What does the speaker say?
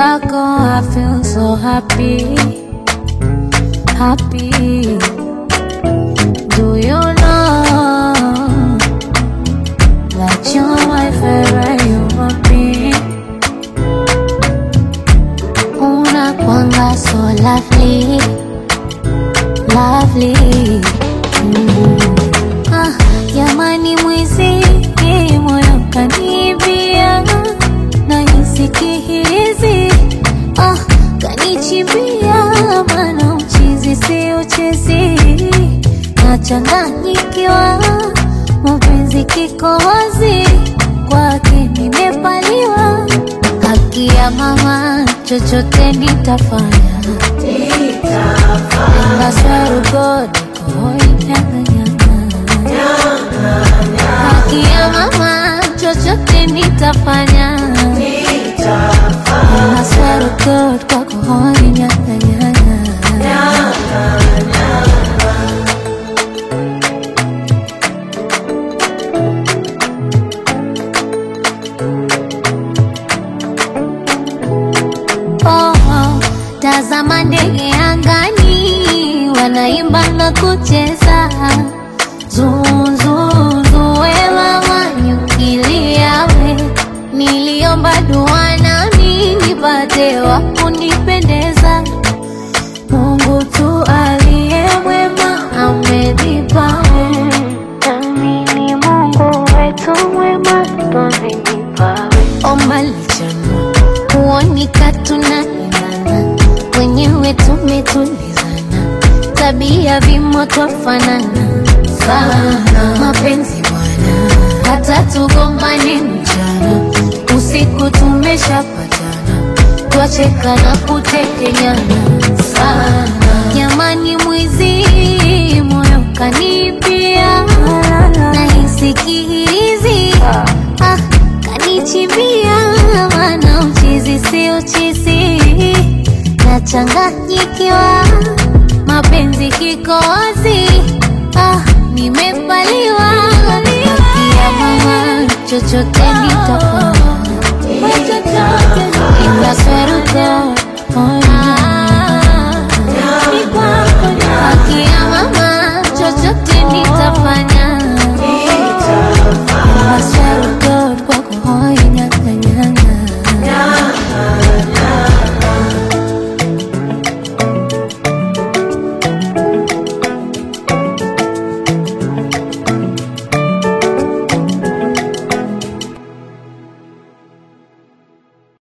zako I feel so happy, happy. Do you know that you're my favorite human being? Unakwanga so lovely, lovely. Mm. Ah, jamani mwizi moyo kanibia na hizi ah, kanichimbia mana uchizi si uchezi nachanganyikiwa mapenzi kikohozi kwake nimepaliwa haki ya mama chochote nitafanya Enda swerugo haki ya mama chochote nitafanya Enda swerugo kwako hoi nyanga nyanga Oh, oh, tazama ndege angani wanaimba na kucheza zuzuzuwewa wanyukiliawe niliomba dua nami nipate wa kunipendeza Mungu tu aliye mwema amenipa nami ni Mungu wetu mwema tonenipawe omba lichana kuonika tunaendana wenyewe tumetulizana tabia vimo twafanana sana mapenzi bwana hata tugombane mchana usiku tumeshapatana twacheka na kutekenyana sana jamani mwizi moyo kanipia nahisi kihirizi ah, kanichimbia mana uchizi si uchizi nachanganyikiwa mapenzi kikozi ah, nimepaliwa ya mama chochote nitafanya Ila sweru